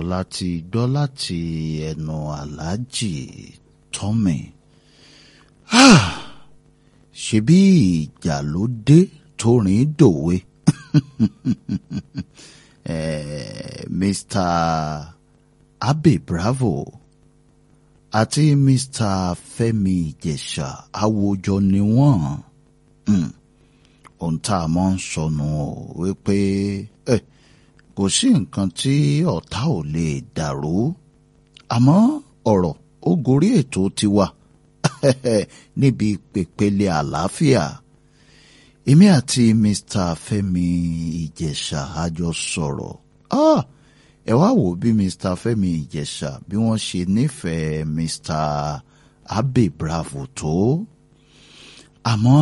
láti gbọ́ láti ẹnu aláàjì tọ́mì ṣebí ìjà ló dé tó rìn dòwe eh, Mr. Abe Bravo àti Mr. Fẹ́mi Ìjẹ̀ṣà àwòjọ ni wọ́n ohun tá a mọ̀ ń sọnù o wípé eh, kò sí nǹkan tí ọ̀tá ò lè dàrú àmọ́ ọ̀rọ̀ ó gorí ètò tiwa níbi pèpele àlàáfíà èmi àti Mr. Fẹ́mi Ìjẹ̀ṣà a jọ sọ̀rọ̀ ah, ẹ wá wò bí Mr. Fẹ́mi Ìjẹ̀ṣà bí wọ́n ṣe nífẹ̀ẹ́ Mr. Abe Bravo tó àmọ́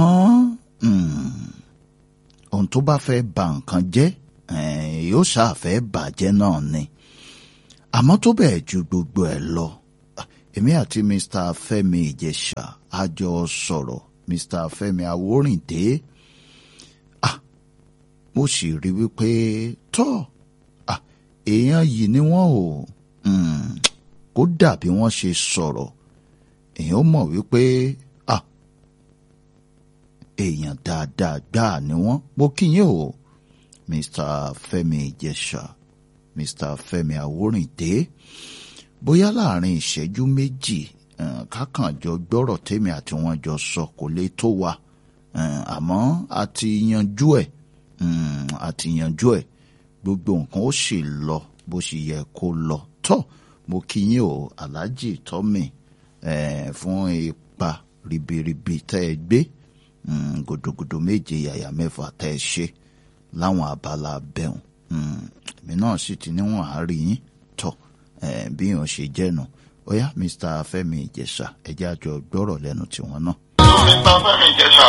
ohun tó bá fẹ́ ba nǹkan jẹ́ yóò ṣàfẹ́ bàjẹ́ náà ni àmọ́ tó bẹ́ẹ̀ ju gbogbo ẹ̀ lọ èmi àti Mr. Fẹ́mi Ìjẹ̀ṣà a jọ sọ̀rọ̀ Mr. Fẹ́mi Awórìndé ah mo sì rí wípé tọ́ ah èèyàn yìí ni wọ́n ò kó dàbí wọ́n ṣe sọ̀rọ̀ èèyàn mọ̀ wípé ah èèyàn dáadáa gbáà ni wọ́n mo kí yín o Mr. Fẹ́mi Ìjẹ̀ṣà Mr. Fẹ́mi Awórìndé bóyá láàrin ìṣẹ́jú méjì kákànjọ gbọ́rọ̀ tèmi àti wọn jọ sọ kò lè tó wa àmọ́ a ti yanjú ẹ̀ a ti yanjú ẹ̀ gbogbo nǹkan ó sì lọ bó ṣe yẹ kó lọ tọ́ mo kí yín o Alhaji Tọ́mì fún ipa ribiribi tẹ́ ẹ gbé gòdògòdò méje yàyà mẹ́fà tẹ́ ẹ ṣe láwọn abala bẹ́hùn èmi náà sì ti níwọ̀n àárí yín tọ̀ bí yàn ṣe jẹ́nu ó yá Mr. Fẹ́mi Ìjẹ̀ṣà ẹjẹ́ àjọ gbọ́rọ̀ lẹ́nu tiwọn náà. Mr. Fẹ́mi Ìjẹ̀ṣà.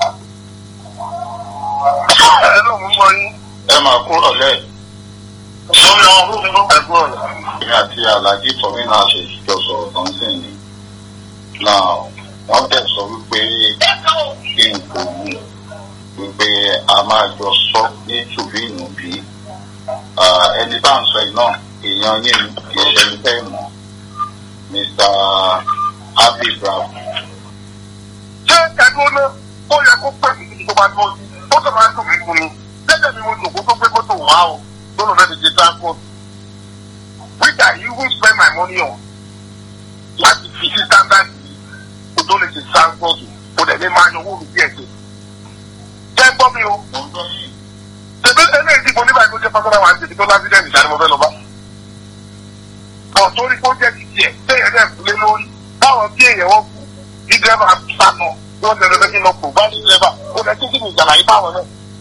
ẹ ló mú mọ yín. ẹ máa kúrò lẹ́ẹ̀. mo ní àwọn fún mi ló fẹ́ kúrò lẹ́. èmi àti Alhaji Tọ́mì náà ṣe jọ sọ̀rọ̀ kan sí ni. náà wọ́n tẹ̀ sọ wípé kí n kò wù wípé a máa jọ sọ ní tùbí ìnùbí ẹni bá ń sọ yìí náà èèyàn yín kì í ṣe ẹni tẹ́ mọ̀ Mr. Abe Bravo. ṣé ẹ̀dùn ọ̀nà ó yẹ kó pè mí tó bá tó ó tó máa dùn mí fún mi lẹ́sẹ̀ mi mo jòkó tó gbé kótó wá o tó lọ fẹ́ fi ṣe transport which I even spend my money on láti fi sí standard yìí kó tó lè ṣe transport kó dẹ̀ lè máa yan owó mi díẹ̀ díẹ̀. jẹ́ gbọ́ mi o. mo ń gbọ́ yín. Ṣèbí eléyìí tí mo ní báyìí tó jẹ́ pásítọ̀ wa ń tèmi tó lásìdẹ́ǹtì ìdáni mo fẹ́ lọ bá. Bọ̀ torí kó jẹ́ ti tiẹ̀ téèyàn dẹ̀ kú lé lórí. Báwọn bí èèyàn wọ́n kú bí dírẹ́fà sànù bí wọ́n tẹ̀lé lẹ́kí lọ kù bá ní dírẹ́fà ó lẹ́ kí kí ni ìjàlá yìí báwọn náà.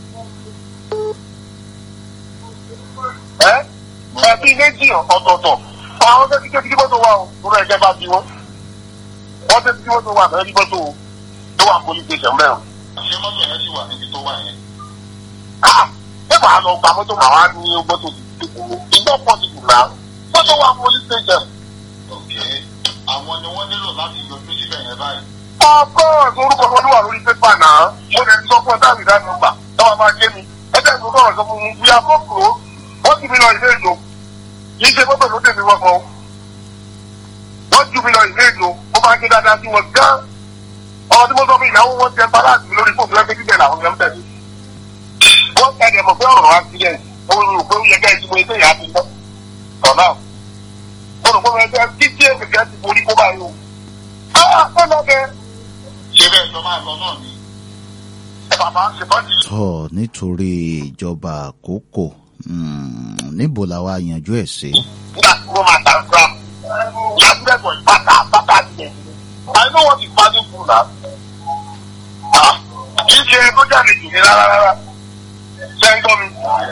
Ẹ ẹ bí méjì ọ̀tọ̀ọ̀tọ̀ àwọn tẹ́tí tẹ́tí kí mọ́tò wà o lórí ẹ̀jẹ̀ bá bí wọ́n. Wọ́n tẹ́tí kí mọ́tò wà bẹ́ẹ̀ bí mọ́tò tó wà police station bẹ́ẹ̀ o. ṣé mọ́tò yẹn sì wà níbi tó wà yẹn. ṣé màá lọ gba mọ́tò màá wá ní mọ́tò ìjọ pọ̀ ti dùn náà mọ́tò wà police station. ok àwọn ni wọ́n nílò láti yọjú síbẹ̀ yẹn báyìí. ọkọ orúkọ wọn ló wà lórí pépà náà mo lè sọ fún ọtá mi dáná gbà táwọn máa gé mi ẹgbẹ́ ìlú náà sọ fún mi bí akókò wọ́n ti mi lọ ilé ìjọ kì í ṣe mọ́tò ló dé mi wọ́n kan wọ́n ju mi lọ ilé ìjọ ó máa ń gé dáadáa sí wọn gán ọmọ tí mo sọ fún ìyàwó wọn jẹ paláàtì mi lórí fóònù ẹgbẹ́ jíjẹ làwọn yẹn ń tẹ̀lé wọ́n tẹ̀lé mọ̀ pé ọ̀rọ̀ accident mo rò pé ó yẹ ká ẹtí mo ẹgbẹ́ ìyá ti tán ọ̀nà mo rò pé mo ẹgbẹ́ títí èmi kẹ́ ti forí kó báyìí o. ah ó lọ bẹ. ṣé bẹ́ẹ̀ sọ máa lọ náà ni. ẹ bàbá ṣe bá ti. tọ́ nítorí ìjọba àkókò níbo làwa yanjú ẹ̀ sí. nígbà tí wọ́n máa tàn gram lásìlẹ̀kọ̀ ìpàtà bàtà tiẹ̀. I know what is passing through now. Ah, kì í ṣe tó jáde jù ní rárá rárá. Ṣé ń gbọ́ mi?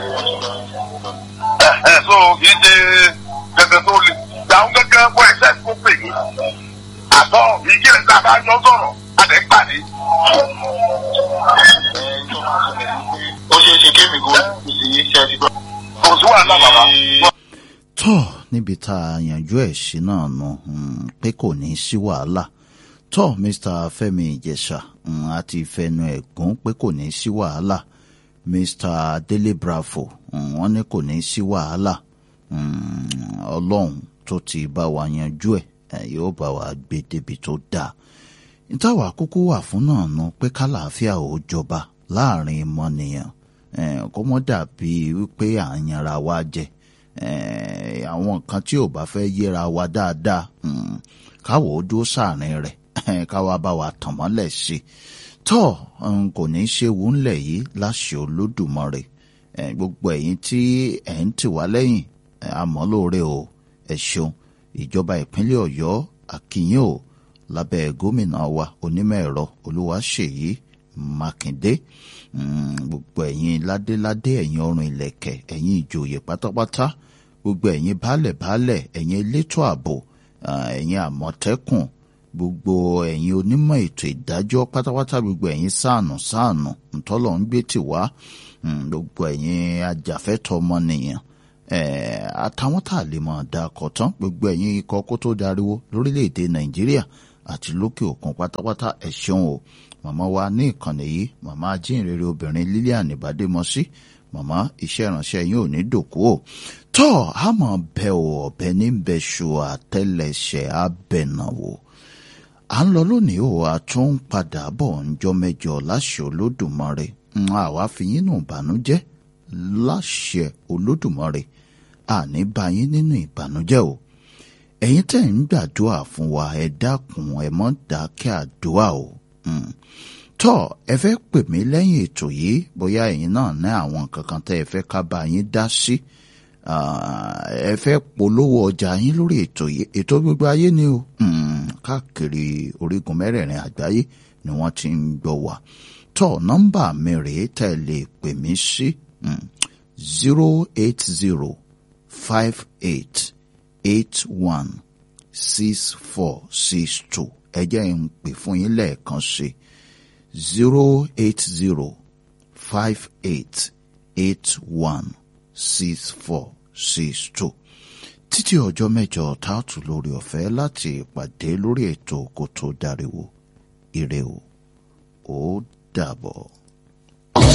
Ẹ ẹ so kì í ṣe gẹ́gẹ́ tó le. Ìyàwó gẹ́gẹ́ wọ ẹ̀ṣẹ́ tó pè mí. Àtọ̀ ìdí ẹ̀ tá a bá jọ sọ̀rọ̀, a lè pàdé. ẹ tó máa sọ pé ó ṣeé ṣe kémi kó kù sí iṣẹ́ ti gbọ́. Kò sí wàhálà bàbá. tọ́ níbi tá a yanjú ẹ̀ sí náà nù pé kò ní í sí wàhálà tọ́ Mr. Fẹ́mi Ìjẹ̀ṣà àti ìfẹnu ẹ̀gún pé kò ní í sí wàhálà Mr. Dele Bravo wọ́n ní kò ní í sí wàhálà ọlọ́run tó ti bá wa yanjú ẹ̀ yóò bá wa gbé débi tó dáa ìtawà kúkú wà fún náà nu pé kálàáfíà ò jọba láàrin mọ́nìyàn kó mọ́ dàbí wípé à ń yanra wa jẹ àwọn nǹkan tí ò bá fẹ́ yéra wa dáadáa káwọ́ ó dúró sáàrin rẹ̀ káwa bá wa tàn mọ́lẹ̀ sí i tọ́ kò ní í ṣe wù ńlẹ̀ yìí láṣẹ olódùmarè gbogbo ẹ̀yin tí ẹ̀ ń tì wá lẹ́yìn àmọ́ lóore o ẹ ṣeun ìjọba ìpínlẹ̀ ọ̀yọ́ àkìyìn o lábẹ́ gómìnà wa onímọ̀ ẹ̀rọ olúwaṣèyí mákindé gbogbo ẹ̀yin ládéládé ẹ̀yin ọrùn ìlẹ̀kẹ̀ ẹ̀yin ìjòyè pátápátá gbogbo ẹ̀yin baálẹ̀ baálẹ̀ ẹ̀yin elétò ààbò ẹ̀yin àmọ̀tẹ́kùn gbogbo ẹ̀yin onímọ̀ ètò ìdájọ́ pátápátá gbogbo ẹ̀yin sáànù sáànù ntọ́lọ̀ ń gbé tì wá gbogbo ẹ̀yin ajàfẹ́tọ̀ ọmọnìyàn àtàwọn tá a lè mọ̀ dá akọ̀ tán gbogbo ẹ̀yin ikọ̀ kó tó dariwo lórílẹ̀‐èdè nàìjíríà àti lókè òkun pátápátá ẹ ṣeun o màmá wa ní ìkànnì yìí màmá ajínrere obìnrin Lilian Ìbádémọsí màmá iṣẹ́ ìránṣẹ́ yín ò ní dòkú o tọ́ àmọ́ bẹ ò ọ̀bẹ ní bẹ́ṣu àtẹlẹsẹ̀ abẹ̀nàwò à ń lọ lónìí o a tún ń padà bọ̀ ńjọ́ mẹ́jọ láṣẹ olódùmarè àwa fi yín nù ìbànújẹ́ láṣẹ olódùmarè àní bá yín nínú ìbànújẹ́ o ẹ̀yin tẹ́ ń gbàdúrà fún wa ẹ dákun ẹ mọ́ dákẹ́ àdúrà o tọ́ ẹ fẹ́ pè mí lẹ́yìn ètò yìí bóyá ẹ̀yin náà ní àwọn kankan tẹ́ ẹ fẹ́ ká bá yín dá sí ẹ fẹ́ polówó ọjà yín lórí ètò yìí ètò gbogbo ayé ni o káàkiri orígun mẹ́rẹ̀ẹ̀rin àgbáyé ni wọ́n ti ń gbọ́ wa tọ́ nọ́mbà mi rèé tẹ́ ẹ lè pè mí sí zero eight zero five eight eight one six four six two ẹ jẹ́ ń pè fún yín lẹ́ẹ̀kan sí zero eight zero five eight eight one six four six two títí ọjọ́ mẹ́jọ táàtù lórí ọ̀fẹ́ láti ìpàdé lórí ètò kó tó dáríwò ire o ó dàbọ̀.